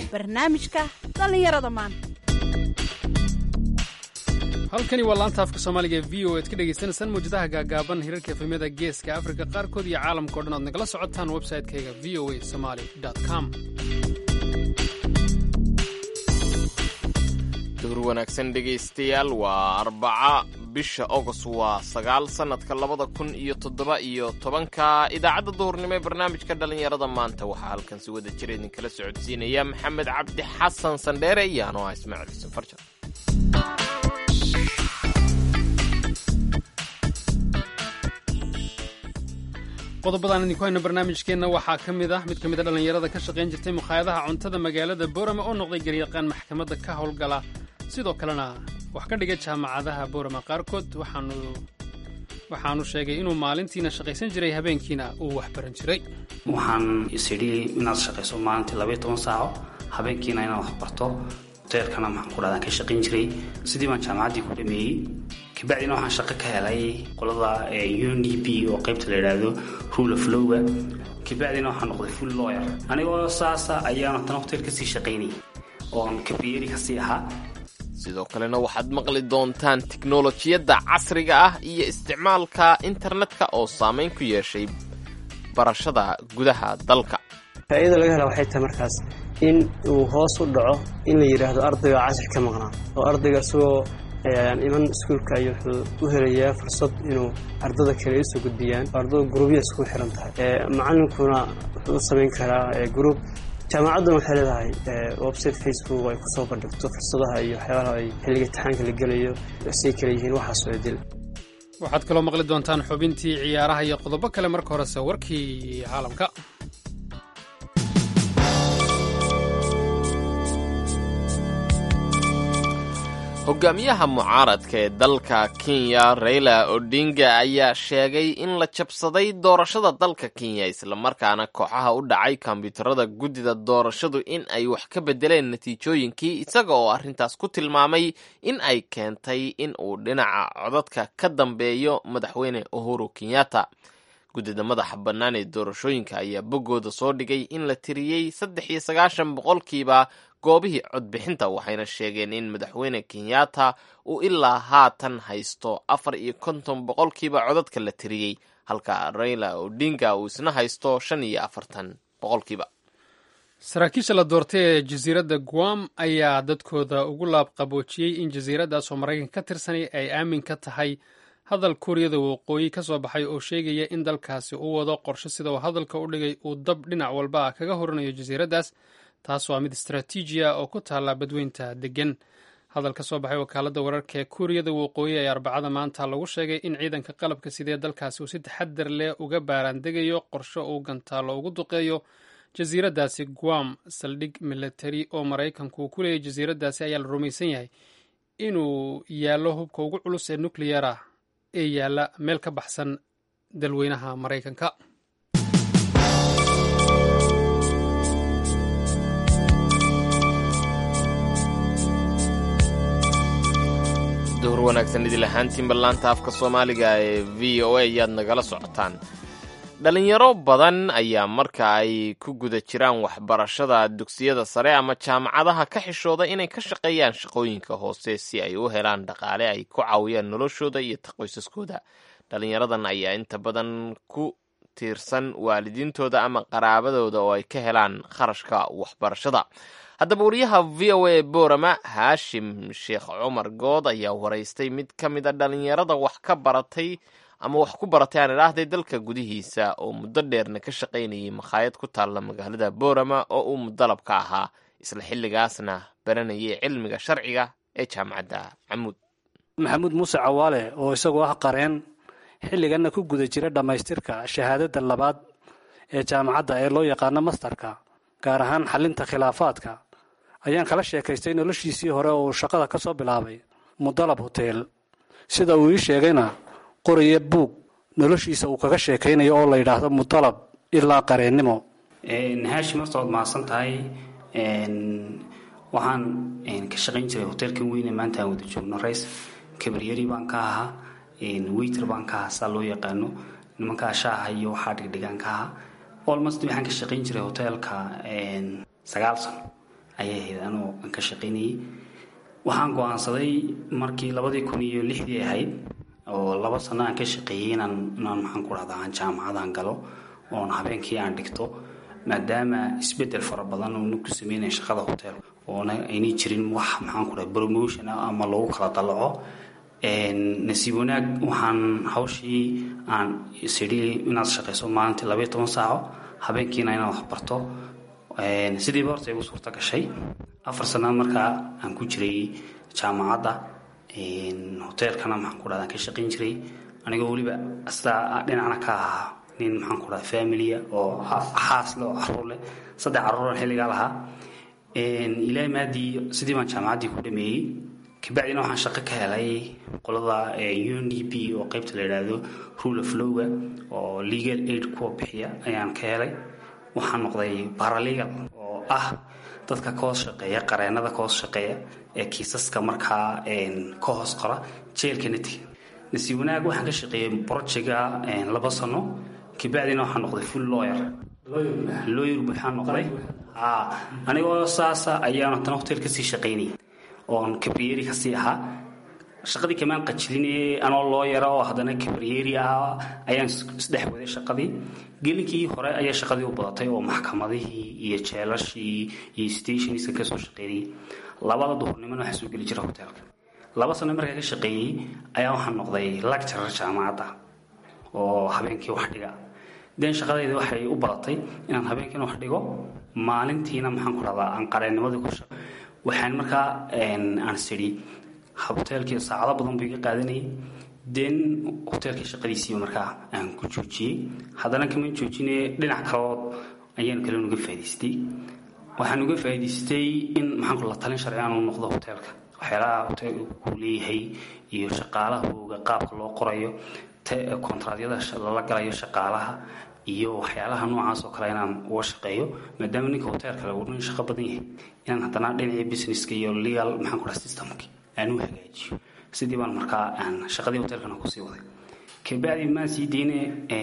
barnaamijka dhallinyarada maanta halkani waa laanta afka soomaaliga ee v o ad ka dhegaystaneysaan mawjadaha gaagaaban hirarka efemyada geeska afrika qaarkood iyo caalamka o dhan aad nagala socotaan website-kayga v o a somaly com duhur wanaagsan dhegaystayaal waa arbaca bisha agost waa sagaal sannadka labada kun iyo toddoba iyo tobanka idaacadda duhurnimo ee barnaamijka dhallinyarada maanta waxaa halkan si wada jira idinkala socodsiinaya maxamed cabdi xasan sandheere iyo anoo ah ismaaciil xuseen farjar qodobadaan idinku hayno barnaamijkeenna waxaa ka mid ah mid ka mid a dhallinyarada ka shaqayn jirtay mukhaayadaha cuntada magaalada boorama oo noqday garyaqaan maxkamadda ka howlgala sidoo kalena wax ka dhiga jaamacadaha boorama qaarkood waxaanu sheegay inuu maalintiina shaqaysan jiray habeenkiina uu wax baran jiray waxaan isidhi inaad shaqayso maalintii labaiy toban saaco habeenkiina inaad wax barto hoteelkana maxaan ku dhahdaa ka shaqayn jiray sidii baan jaamacaddii ku dhameeyey kabacdina waxaan shaqo ka helay qolada un d p oo qaybta la yidhaahdo rule of lowga kabacdina waxaan noqday full lawyer anigoo saasa ayaan haddana hotel kasii shaqaynayay oon kabriyeri kasii ahaa sidoo kalena waxaad maqli doontaan tiknolojiyadda casriga ah iyo isticmaalka internetka oo saamayn ku yeeshay barashada gudaha dalka faa'iida laga hela waxay tahay markaas in uu hoos u dhaco in la yidhaahdo ardayga casir ka maqnaa oo ardayga isagoo iman iskuulka ayuu wuxuu u helayaa fursad inuu ardada kale usoo gudbiyaan oo ardada gruubya iskugu xiran tahay macalinkuna wuxuu u samayn karaa gruub jaamacadduna waxay leedahay website facebook ay kusoo bandhigto fursadaha iyo waxyaalaha ay xilliga imtixaanka la gelayo say kale yihiin waxaasoo dil waxaad kaloo maqli doontaan xubintii ciyaaraha iyo qodobo kale marka horese warkii caalamka hogaamiyaha mucaaradka ee dalka kenya raila odinga ayaa sheegay in la jabsaday doorashada dalka kenya islamarkaana kooxaha u dhacay kombyuutarada guddida doorashadu in ay wax ka bedeleen natiijooyinkii isaga oo arrintaas ku tilmaamay in ay keentay in uu dhinaca codadka ka dambeeyo madaxweyne uhuru kenyatta guddida madaxa bannaan ee doorashooyinka ayaa boggooda soo dhigay in la tiriyey saddex iyo sagaashan boqolkiiba goobihii codbixinta waxayna sheegeen in madaxweyne kenyatta uu ilaa haatan haysto afar iyo konton boqolkiiba codadka la tiriyey halka raila odinga uu isna haysto shan iyo afartan boqolkiiba saraakiisha la doortay ee jasiiradda guam ayaa dadkooda ugu laabqaboojiyey in jasiiraddaas oo maraykanka ka tirsanay ay aamin ka tahay hadal kuuriyada waqooyi ka soo baxay oo sheegaya in dalkaasi u wado qorshe sida uu hadalka u dhigay uu dab dhinac walba ah kaga horanayo jasiiraddaas taas waa mid istaraatiiji ah oo ku taalla badweynta deggan hadal ka soo baxay wakaaladda wararka ee kuuriyada waqooyi ee arbacada maanta lagu sheegay in ciidanka qalabka sidee dalkaasi uu si taxadar leh uga baaraandegayo qorshe uu gantaalo ugu duqeeyo jasiiraddaasi guam saldhig militari oo maraykanku uu ku leeyay jasiiraddaasi ayaa la rumaysan yahay inuu yaallo hubka ugu culus ee nucleyer ah ee yaalla meel ka baxsan dalweynaha maraykanka duhur wanaagsan idil ahaantiinba laanta afka soomaaliga ee v o a ayaad nagala socotaan dhalinyaro badan ayaa marka ay ku guda jiraan waxbarashada dugsiyada sare ama jaamacadaha ka xishooda inay ka shaqeeyaan shaqooyinka hoose si ay u helaan dhaqaale ay ku caawiyaan noloshooda iyo qoysaskooda dhalinyaradan ayaa inta badan ku tiirsan waalidiintooda ama qaraabadooda oo ay ka helaan kharashka waxbarashada haddaba wariyaha v o a boorama haashim sheekh cumar good ayaa waraystay mid ka mid a dhalinyarada wax ka baratay ama wax ku baratay aan idhaahday dalka gudihiisa oo muddo dheerna ka shaqaynayay makhaayad ku taalla magaalada boorama oo uu mudalab ka ahaa isla xilligaasna baranayay cilmiga sharciga ee jaamacadda camuud maxamuud muuse cawaale oo isagoo ah qareen xilliganna ku guda jira dhammaystirka shahaadada labaad ee jaamacadda ee loo yaqaano mastarka gaar ahaan xalinta khilaafaadka ayaan kala sheekaystay noloshiisii hore oo uu shaqada ka soo bilaabay mudalab hoteel sida uu ii sheegayna qoraya buug noloshiisa uu kaga sheekaynayo oo la yidhaahdo mudalab ilaa qareennimo haashim horta waad mahadsan tahay waxaan ka shaqayn jiray hoteelkan weyne maanta aan wada joogno rays kabaryari baan ka ahaa weyter baan ka ahaa saa loo yaqaano nimankaa shaaha iyo waxaa dhigdhigaan ka ahaa olmost waxaan ka shaqayn jiray hoteelka sagaal sano ayay ahayd anoo aan ka shaqaynayay waxaan go-aansaday markii labadii kun iyo lixdii ahayd oo laba sano aan ka shaqeeyey inaan inaan maxaan ku dhahdaa aan jaamacadan galo oon habeenkii aan dhigto maadaama isbedel fara badan oona ku sameynaya shaqada hotel oona aynay jirin wax maxaan ku dhaha promotion ah ama lagu kala dalaco nasiib wanaag waxaan hawshii aan isidhi inaad shaqayso maalintii labaiyo toban saaco habeenkiina inaad wax barto sidiiba horta igu suurta gashay afar sanaad markaa aan ku jiray jaamacadda hoteelkana maxaan ku dhahda aan ka shaqayn jiray anigoo weliba sidaa dhinacna ka ahaa nin maxaan ku dhahda familia oo xaas leh oo caruur leh saddex caruuran xilligaa lahaa ilaahay maadii sidii baan jaamacaddii ku dhameeyey kabacdina waxaan shaqo ka helay qolada un d p oo qeybta la yidhaahdo rule of lowga oo legal aid kuwa bixiya ayaan ka helay waxaan noqday baralegal oo ah dadka ka hoos shaqeeya qareenada ka hoos shaqeeya ee kiisaska markaa ka hoos qora jeelka natiga nasiib wanaag waxaan ka shaqeeyey projecga laba sano kabacdina waxaan noqday full lawyer lawyer buuxaan noqday anigoo saasa ayaan haddana hotel kasii shaqaynayay oon kabriyeri kasii ahaa shaqadii kamaan qajilinayay anoo loo yara oo haddana kabriyeri ah ayaan isdhex waday shaqadii gelinkii hore ayaa shaqadii u badatay oo maxkamadihii iyo jeelashii iyo stationska kasoo shaqeynayay labada duhurnimona waxaa soo geli jira hoteelka laba sano markaa ka shaqeeyey ayaa waxaan noqday lecturer jaamacadda oo habeenkii wax dhiga den shaqadayda waxay u badatay inaan habeenkiina wax dhigo maalintiina maxaan ku dhahdaa aan qareennimadii ku shaqo waxaan markaa aan sidhi hoteelkii saacado badan buu iga qaadanayay den hoteelkii shaqadiisii markaa aan ku joojiyey haddana kama joojine dhinac kalood ayaan kale uga faa'idaystay waxaan uga faa'idaystay in maxaan la talin sharci aan u noqdo hoteelka waxyaalaha hoteelka uu leeyahay iyo shaqaalahooga qaabka loo qorayo kontraadyada lala galayo shaqaalaha iyo waxyaalaha noocaas oo kale inaan uga shaqeeyo maadaama ninka hoteelkale uu nin shaqo badan yahay inaan haddana dhinacii businesska iyo legal maxaan ku dhaha systemki aan u hagaajiyo sidii baan markaa aan shaqadii hoteelkana kusii waday kabacdi maan sii deyne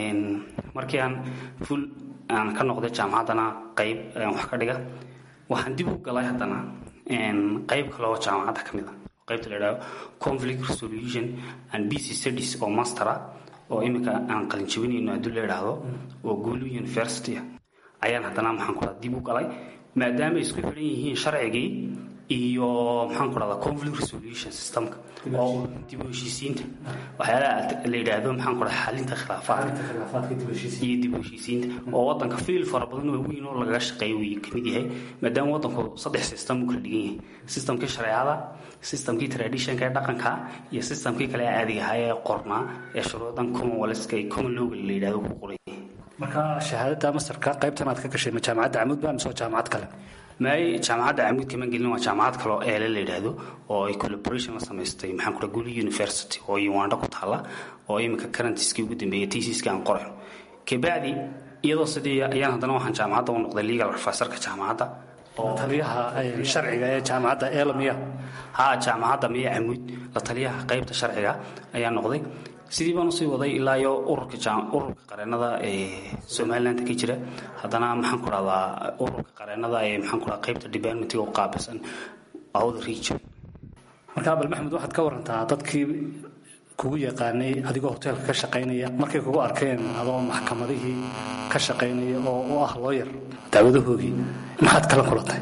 markii aan full aan ka noqday jaamacaddana qayb wax ka dhiga waxaan dib u galay haddana qayb kale oo jaamacadda ka mid a qaybta la idhahdo conflict resolution and bc studies oo mastera oo iminka aan qalinjabinayno haddii la idhaahdo oo guulu university ayaan haddana maxaan ku dhaha dib u galay maadaama isku xidhan yihiin sharcigii iyo maxaan ku dhahdaa conflict resolution systemka oo dib u heshiisiinta waxyaalaha la yidhaahdo maxaan ku dhaha xalinta khilaafaadka iyo dib u heshiisiinta oo wadanka fiil fara badan oo weyn oo lagaga shaqeeyo uu kamid yahay maadaama wadanku saddex system uu kala dhigan yahay systemkii shareecada systemkii traditionka ee dhaqanka iyo systemkii kale caadiga ahaa ee qornaa ee shuruudan commonwealthka iyo common lowga la yidhahdo ku qoran yahay marka shahaadada mastarka qaybtan aad ka gashay ma jaamacadda camuud ba mise waa jaamacad kale maay jaamacadda camuud kama gelin waa jaamacad kale oo eele la yidhaahdo oo ay collaboration la samaystay maxaan ku dhaha guli university oo uganda ku taalla oo iminka karantiskii ugu dambeeyay tisiska aan qorayn kabacdi iyadoo sidii ayaan haddana waxaan jaamacadda u noqday legal professorka jaamacadda taliyaha sharciga ee jaamacadda eelamiya ha jaamacadda miya camuud la taliyaha qaybta sharciga ayaa noqday sidii baan usii waday ilaa iyo ururka ururka qareenada ee somaliland ka jira haddana maxaan ku dhahdaa ururka qareenada ee maxaan ku dhahdaa qaybta departmentiga u qaabilsan awda region marka abal maxmed waxaad ka warantaa dadkii kugu yaqaanay adigoo hoteelka ka shaqaynaya markay kugu arkeen adoo maxkamadihii ka shaqaynaya oo u ah looyar daawadahoogii maxaad kala kulantay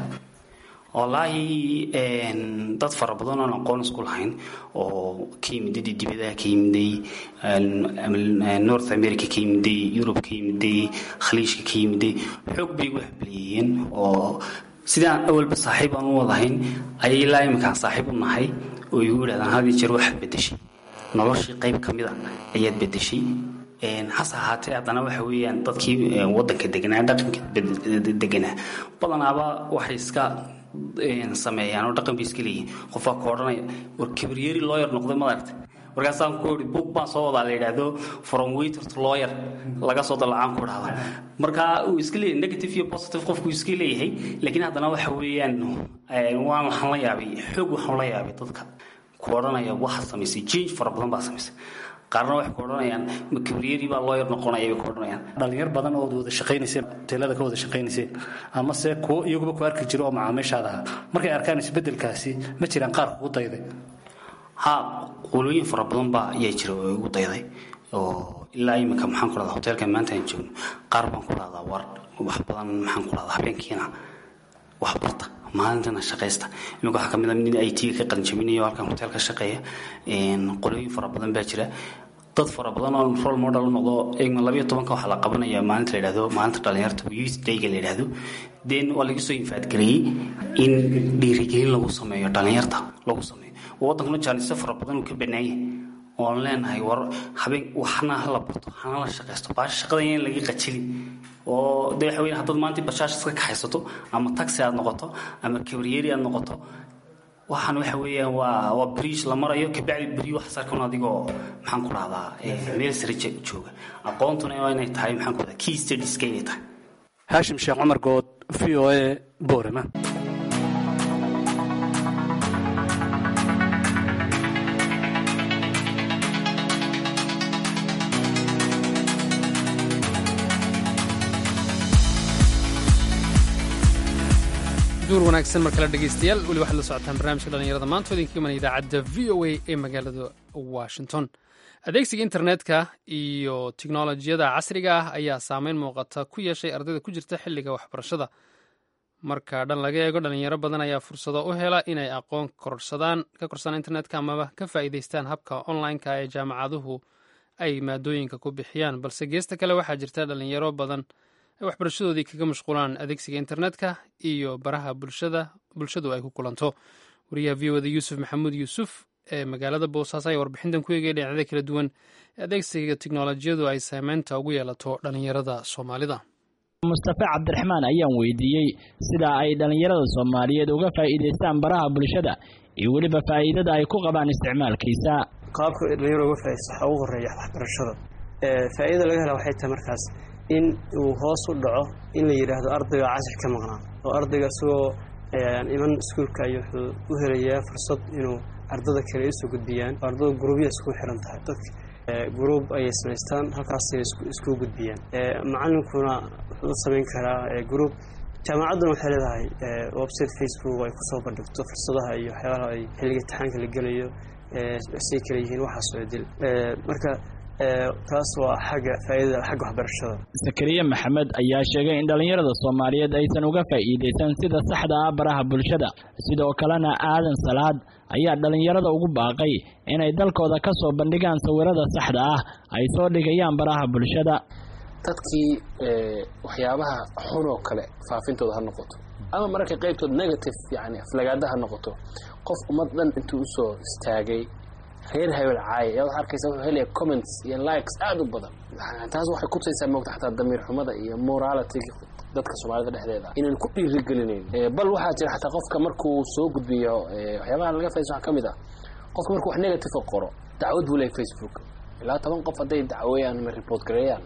wallaahi dad fara badan oon aqoon isku lahayn oo ka yimiday dibadaha ka yimiday north america ka yimiday yurub ka yimiday khaliijka ka yimiday xoog bay igu hableeyeen oo sidaan awalba saaxiib aan u wadahayn ayay ilaa iminkaan saaxiib u nahay oo igu yidhahdaan had iyo jeer waxaad bedeshay noloshii qayb ka mid a ayaad bedeshay hase ahaatee haddana waxa weeyaan dadkii wadanka deganaa dhaqanka deganaa badanaaba waxay iska sameeyaan oo dhaqan bay iska leeyihin qofaa ku odhanaya war kabriyeri lawyer noqday madaragta markaasaan ku ii book baan soo wadaa la yidhaahdo from waiter to lawyer laga soo dalacaan ku dhahda marka uu iska leeyahay negative iyo positive qofku iska leeyahay laakiin haddana waxa weeyaan waan waxaan la yaabay xoog waxaan la yaabay dadka ku odhanaya waxaad samaysay change fara badan baa samaysay qaarna waxay ku odhanayaan makabriyadii baa loo yar noqonaya bay ku odhanayaan dhalinyar badan oo wada shaqaynayseen hoteelada ka wada shaqaynayseen ama se kuwo iyaguba ku arki jiro oo macaamiishaada ahaa markay arkaan isbedelkaasi ma jiraan qaar kugu dayday ha qolooyin fara badan baa ayaa jira oo igu dayday oo ilaa iminka maxaan ku rahdaa hoteelka maanta aan joogno qaar baan ku rahdaa war wax badan maxaan ku rahdaa habeenkiina wax barta maalintana shaqaysta iminka waxaa kamid a nin i t ka qalinjaminayo halkan hotel ka shaqeeya qolooyin fara badan baa jira dad fara badan oo role model u noqdo eegma labayo tobanka waxaa la qabanaya maalinta la yidhahdo maalinta dhalinyarta youth dayga la yidhahdo then waa laga soo infaadgareeyey in dhiirigelin lagu sameeyo dhalinyarta lagu sameeyo wadankuna jaalisa fara badan uu ka banaaya oon leenahay war habeen waxna hala barto hana la shaqaysto baasha shaqada in laga qajili oo de waxa weya haddaad maanta bashaasha iska kaxaysato ama taxi aad noqoto ama kabriyeri aad noqoto waxaan waxa weeyaan waa waa bridge la marayo kabacdi beri wax sarkan adigoo maxaan ku rahdaa meel sare jooga aqoontuna waa inay tahay maxaan ku rahdaa key studieska inay tahay haashim sheekh cumar good v o a boorama duur wanaagsan mar kale dhegaystayaal weli waxaad la socotaan barnaamijka dhallinyarada maanta oo idinka imanaya idaacadda v o a ee magaalada washington adeegsiga internetka iyo tiknolojiyada casriga ah ayaa saameyn muuqata ku yeeshay ardayda ku jirta xilliga waxbarashada marka dhan laga eego dhalinyaro badan ayaa fursado u hela inay aqoon korsadaan ka korsadaan internetka amaba ka faa'iidaystaan habka online-ka ee jaamacaduhu ay maadooyinka ku bixiyaan balse geesta kale waxaa jirta dhalinyaro badan ay waxbarashadoodii kaga mashquulaan adeegsiga internetka iyo baraha bulshada bulshadu ay ku kulanto wariyaha v oda yuusuf maxamuud yuusuf ee magaalada boosaaso ayaa warbixintan ku eegaya dhinacyada kala duwan ee adeegsiga tiknolojiyadu ay saameynta ugu yeelato dhalinyarada soomaalida mustafe cabdiraxmaan ayaan weydiiyey sida ay dhallinyarada soomaaliyeed uga faa'iidaystaan baraha bulshada iyo weliba faa'iidada ay ku qabaan isticmaalkiisa qaabka dhalinyaro uga faa'iidaysto waxaa ugu horeeya waxbarashada faa'iidada laga hela waxay tahay markaas in uu hoos u dhaco in la yidhaahdo ardayga cashir ka maqnaa oo ardayga isagoo iman iskuulka ay wuxuu u helayaa fursad inuu ardada kale usoo gudbiyaan oo ardada guruubya isku xiran tahay dadka gruub ayay samaystaan halkaasay isku gudbiyaan macalinkuna wuxuu u samayn karaa gruub jaamacadduna waxay leedahay website facebook ay kusoo bandhigto fursadaha iyo waxyaalaha ay xilliga imtixaanka la gelayo say kala yihiin waxaasoo dil marka taas waa xagga faa'iidada xagga waxbarashada sakariye maxamed ayaa sheegay in dhallinyarada soomaaliyeed aysan uga faa'iidaysan sida saxda ah baraha bulshada sidoo kalena aadan salaad ayaa dhallinyarada ugu baaqay inay dalkooda ka soo bandhigaan sawirada saxda ah ay soo dhigayaan baraha bulshada dadkii waxyaabaha xunoo kale faafintooda ha noqoto ama mararka qaybtood negative yani aflagaada ha noqoto qof ummad dhan intuu usoo istaagay reer hebel caaya ayaa waxaa arkaysa wuxuu helaya comments iyo likes aada u badan taas waxay kutusaysaa moogta xataa damiir xumada iyo morality dadka soomaalida dhexdeeda inaan ku dhiirigelinayn bal waxaa jira xataa qofka markuu soo gudbiyo waxyaabaha laga faids waxaa ka mid ah qofka markuu wax negative qoro dacwad buu leeyahy facebook ilaa toban qof hadday dacweeyaan ama report gareeyaan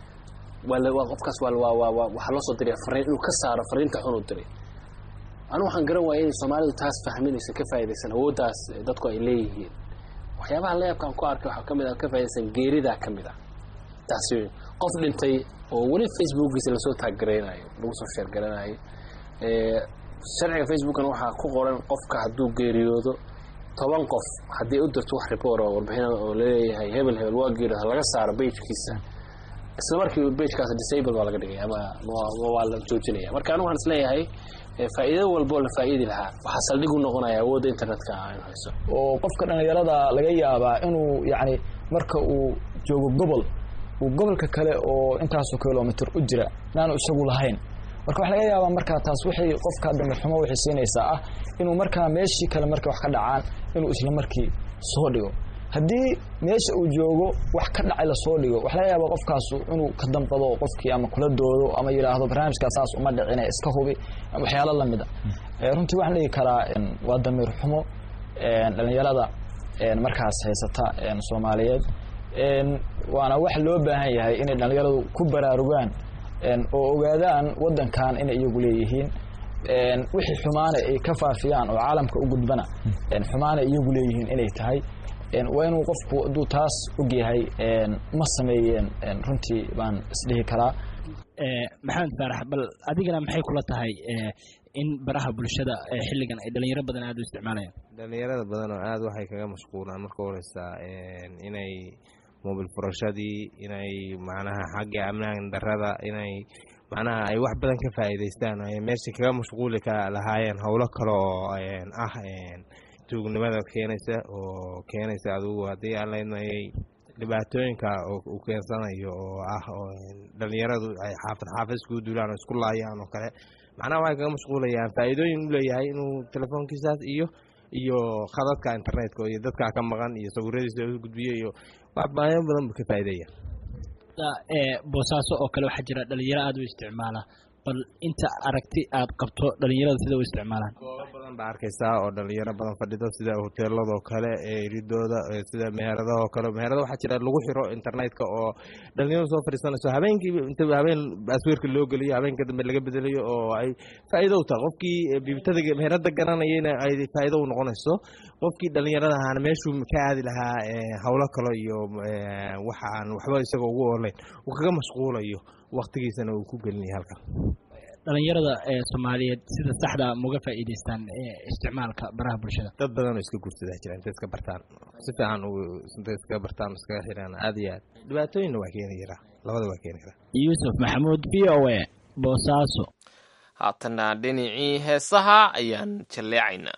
waa qofkaas waxaa loo soo diraya fariin inuu ka saaro fariinta xun uu diray anigu waxaan garan waaya inay soomaalidu taas fahminaysa ka faa'idaysan awooddaas dadku ay leeyihiin waxyaabaha layaabkaan ku arkay waxaa kamid ah ka faa'idaysan geeridaa ka mid ah taasi qof dhintay oo weli facebookiisa lasoo taaggaraynayo lagu soo sheergaranayo sharciga facebookana waxaa ku qoran qofka hadduu geeriyoodo toban qof haddii u dirto wax report oo warbixin oo laleeyahay hebel hebel waa geeriyooda laga saaro bejkiisa isla markii bejkaas disable baa laga dhigay ama waa la joojinaya marka anigu waxaan isleeyahay faa'iido walboo la faa'iidi lahaa waxaa saldhig u noqonaya awoodda internetka aynu hayso oo qofka dhallinyarada laga yaabaa inuu yacni marka uu joogo gobol uu gobolka kale oo intaasoo kilomitr u jira inaanu isagu lahayn marka waxa laga yaabaa markaa taas waxay qofka damirxumo waxay siinaysaa ah inuu markaa meeshii kale markay wax ka dhacaan inuu isla markii soo dhigo haddii meesha uu joogo wax ka dhacay lasoo dhigo waxa laga yaabaa qofkaasu inuu ka damqado qofkii ama kula doodo ama yidhaahdo barnaamijkaa saas uma dhicine iska hubi waxyaalo lamid a runtii waxaan dhigi karaa waa damiir xumo dhallinyarada markaas haysata soomaaliyeed waana wax loo baahan yahay inay dhallinyaradu ku baraarugaan oo ogaadaan wadankan inay iyagu leeyihiin wixii xumaana ay ka faafiyaan oo caalamka u gudbana xumaana iyagu leeyihiin inay tahay waa inuu qofku hadduu taas ogyahay ma sameeyeen runtii baan isdhihi karaa maxamed faarax bal adigana maxay kula tahay in baraha bulshada xilligan ay dhalinyaro badan aada u isticmaalayaan dhalinyarada badan oo aada waxay kaga mashquulaan marka horeysa inay mobil furashadii inay macnaha xagga amnaan darada inay macnaha ay wax badan ka faa'iidaystaan ay meesha kaga mashquuli ka lahaayeen howlo kale oo ah tuugnimada keenaysa oo keenaysa adugu haddii aan leynayay dhibaatooyinka uu keensanayo oo ah dhalinyaradu ay xaafad xaafad iskugu duulaan oo isku laayaan oo kale macnaha waxay kaga mashquulayaan faa'iidooyin u leeyahay inuu telefoonkiisaas iyo iyo khadadka internetka iyo dadkaa ka maqan iyo sawiradiisa u gudbiyo iyo waxbaayo badan buu ka faa'iideeya boosaaso oo kale waxaa jira dhalinyaro aada u isticmaala bal inta aragti aad qabto dhalinyarada sida u isticmaalaan goobo badan baa arkaysaa oo dhalinyaro badan fadhido sida hoteeladoo kale eridooda sida meheradahoo kale meherada waxaa jira lagu xiro internetka oo dhalinyaradu soo fadhiisanayso habeenkii inta habeen asweerka loo geliyo habeenka dambe laga bedelayo oo ay faa'iido u tahay qofkii biibtada meherada garanayana ay faa'iido u noqonayso qofkii dhalinyarada ahaana meeshuu ka aadi lahaa howlo kale iyo waxa aan waxba isagoo ugu olayn uu kaga mashquulayo waktigiisana uu ku gelinaya halkan dhalinyarada soomaaliyeed sida saxda mauga faa'iidaystaan isticmaalka baraha bulshada dad badan oo iska guursadaa jira intay iska bartaan si fiican intay iskaga bartaan iskaga xiraan aada iyo aad dhibaatooyinna waa keeni karaa labada waa keeni karaa yuusuf maxamuud v o a boosaaso haatana dhinacii heesaha ayaan jalleecaynaa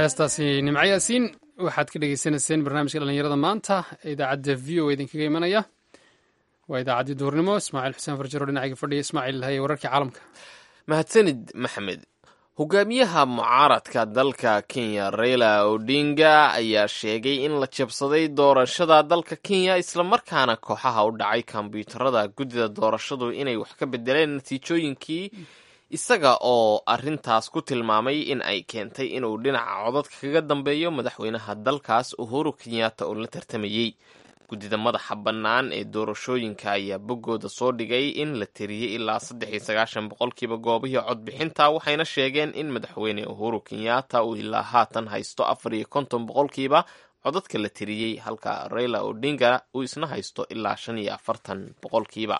heestaasi nimco yaasiin waxaad ka dhegeysaneyseen barnaamijka dhallinyarada maanta ee idaacadda v o idinkaga imanaya waa idaacaddii duhurnimo ismaaciil xuseen farjaro dhinacayga fadhiya ismaaciil haye wararkii caalamka mahadsanid maxamed hogaamiyaha mucaaradka dalka kenya raila odinga ayaa sheegay in la jabsaday doorashada dalka kenya islamarkaana kooxaha u dhacay kombyuutarada guddida doorashadu inay wax ka bedeleen natiijooyinkii isaga oo arintaas ku tilmaamay in ay keentay inuu dhinaca codadka kaga dambeeyo madaxweynaha dalkaas uhuru kenyatta oo la tartamayey guddida madaxa bannaan ee doorashooyinka ayaa boggooda soo dhigay in la tiriyey ilaa saddex iyo sagaashan boqolkiiba goobihii codbixinta waxayna sheegeen in madaxweyne uhuru kenyatta uu ilaa haatan haysto afar iyo konton boqolkiiba codadka la tiriyey halka raila odinga uu isna haysto ilaa shan iyo afartan boqolkiiba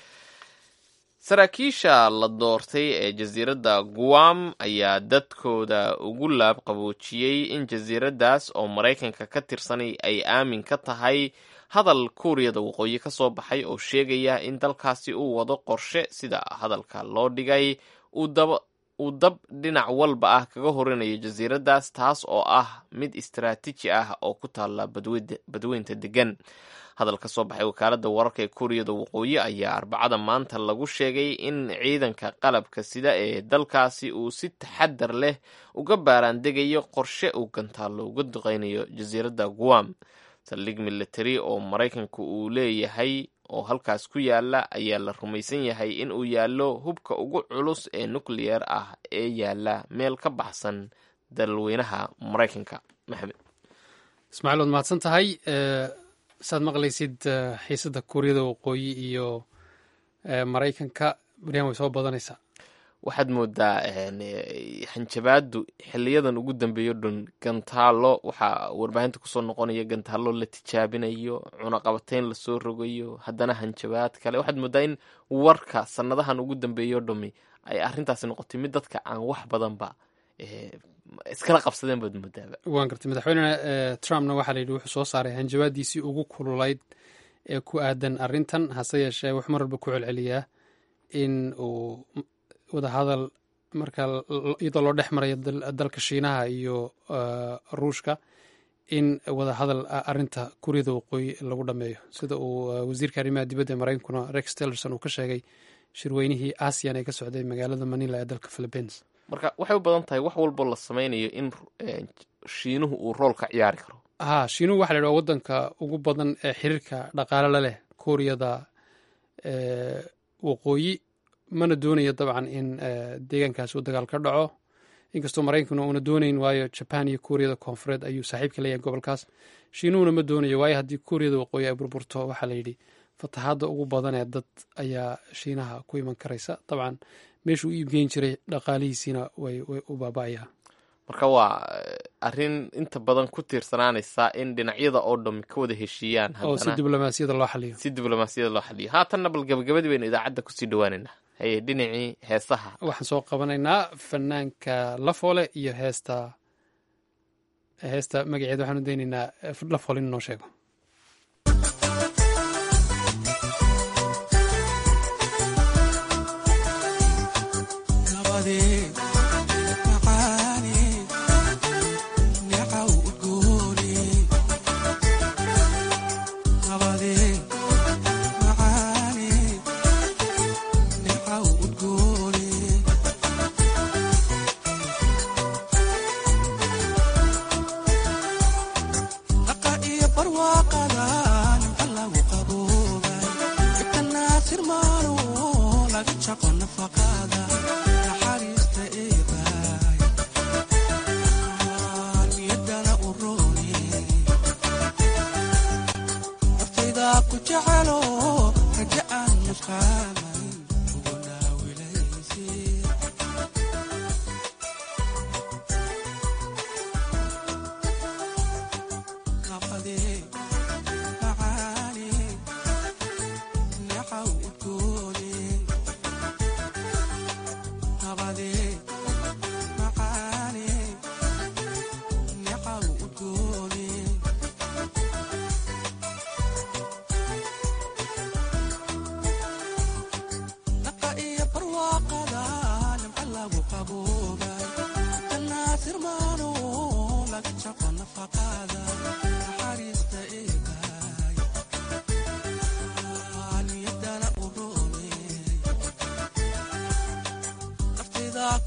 saraakiisha la doortay ee jasiiradda guam ayaa dadkooda ugu laab qaboojiyey in jasiiraddaas oo maraykanka ka tirsanay ay aamin ka tahay hadal kuuriyada waqooyi ka soo baxay oo sheegaya in dalkaasi uu wado qorshe sida hadalka loo dhigay uu dab dhinac walba ah kaga horinayo jasiiraddaas taas oo ah mid istaraatiiji ah oo ku taalla badweynta degan hadal ka soo baxay wakaaladda wararka ee kuuriyada waqooyi ayaa arbacada maanta lagu sheegay in ciidanka qalabka sida ee dalkaasi uu si taxadar leh uga baaraandegayo qorshe uu gantaallo uga duqeynayo jasiiradda guam saldhig military oo maraykanku uu leeyahay oo halkaas ku yaala ayaa la rumaysan yahay in uu yaallo hubka ugu culus ee nucleyer ah ee yaala meel ka baxsan dalweynaha maraykanka maxamed ismaaciil waad mahadsan tahay saad maqlaysid xiisadda kuuriyada waqooyi iyo maraykanka baryahan way soo badanaysaa waxaad moodaa hanjabaadu xiliyadan ugu dambeeyo dhan gantaalo waxaa warbaahinta kusoo noqonaya gantaalo la tijaabinayo cunaqabateyn lasoo rogayo haddana hanjabaad kale waxaad moodaa in warka sanadahan ugu dambeeyo dhami ay arintaasi noqotay mid dadka aan wax badanba iskala qabsadeen baad moodaaba waan gartay madaxweyne trumpna waxaa la yidhi wuxuu soo saaray hanjabaadiisii ugu kululayd ee ku aadan arrintan hase yeeshee wuxuu mar walba ku celceliyaa in uu wadahadal marka iyadoo loo dhex marayo dalka shiinaha iyo ruushka in wadahadal arinta kuuriyada waqooyi lagu dhameeyo sida uu wasiirka arrimaha dibadda ee maraykankuna rex tillerson uu ka sheegay shirweynihii asian ee ka socday magaalada manila ee dalka philippines marka waxay u badan tahay wax walbo la sameynayo in shiinuhu uu rool ka ciyaari karo ha shiinuhu waxa la yidhi waa waddanka ugu badan ee xiriirka dhaqaale la leh kuuriyada waqooyi mana doonayo dabcan in deegaankaas uu dagaal ka dhaco inkastoo maraykankuna uuna doonayn waayo jaban iyo kuuriyada koonfureed ayuu saaxiibka leeyahay gobolkaas shiinuhuna ma doonayo waayo haddii kuuriyada waqooyi ay burburto waxaa la yidhi fatahaadda ugu badan ee dad ayaa shiinaha ku iman karaysa dabcan meeshuu u iibgeyn jiray dhaqaalihiisiina way u baaba'ayaa marka waa arrin inta badan ku tiirsanaanaysa in dhinacyada oo dhami ka wada heshiiyaan oo si diblomaasiyada loo xaliyo si diblomaasiyada loo xaliyo haatanna bal gabagabadii baynu idaacadda kusii dhawaaneynaa haye dhinacii heesaha waxaan soo qabanaynaa fanaanka lafoole iyo heesta heesta magaceeda waxaanu daynaynaa lafoole in noo sheego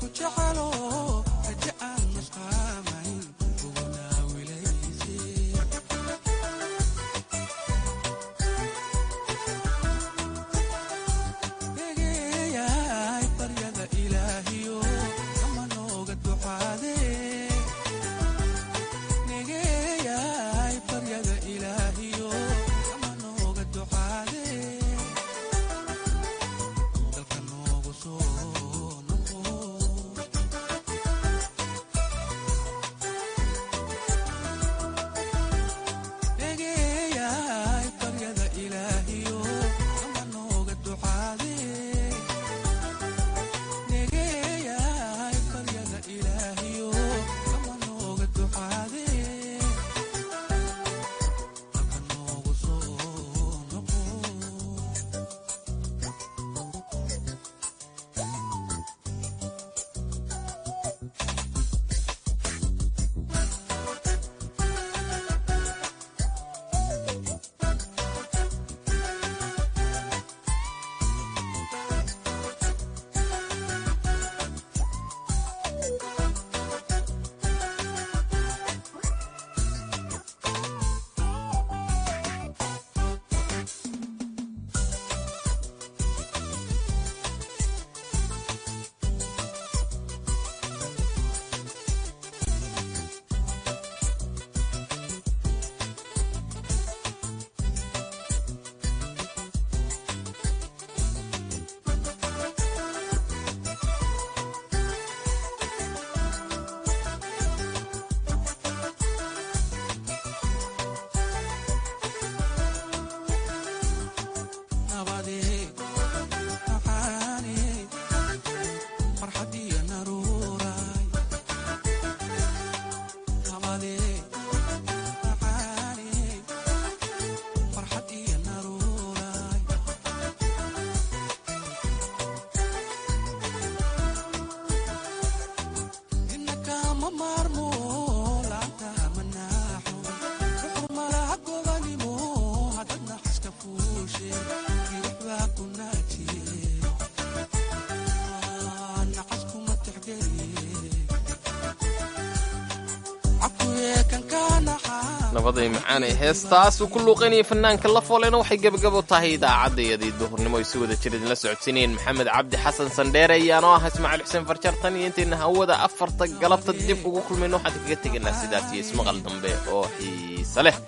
nabaday macaanay heestaas uu ku luuqaynayay fanaanka la foolena waxay gebagabo tahay idaacaddayadii duhurnimo ay si wada jir idinla socodsiinayeen maxamed cabdi xasan sandheere ayaanoo ah ismaaciil xuseen farjartan iyo intayna hawada afarta galabta dib ugu kulmayno waxaan kaga tegaynaa sidaas iyo ismaqal dambe oo xiise leh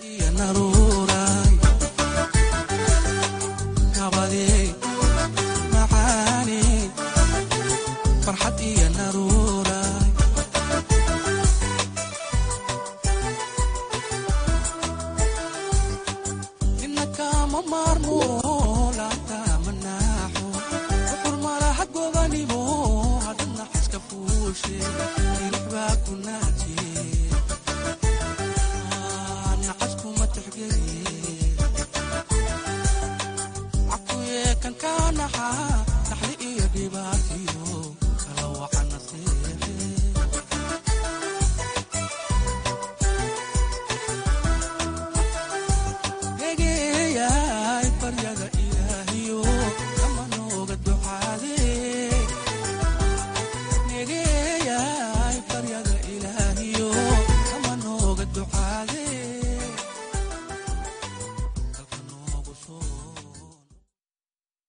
kan ka naxa naxli iyo dhibaatiyo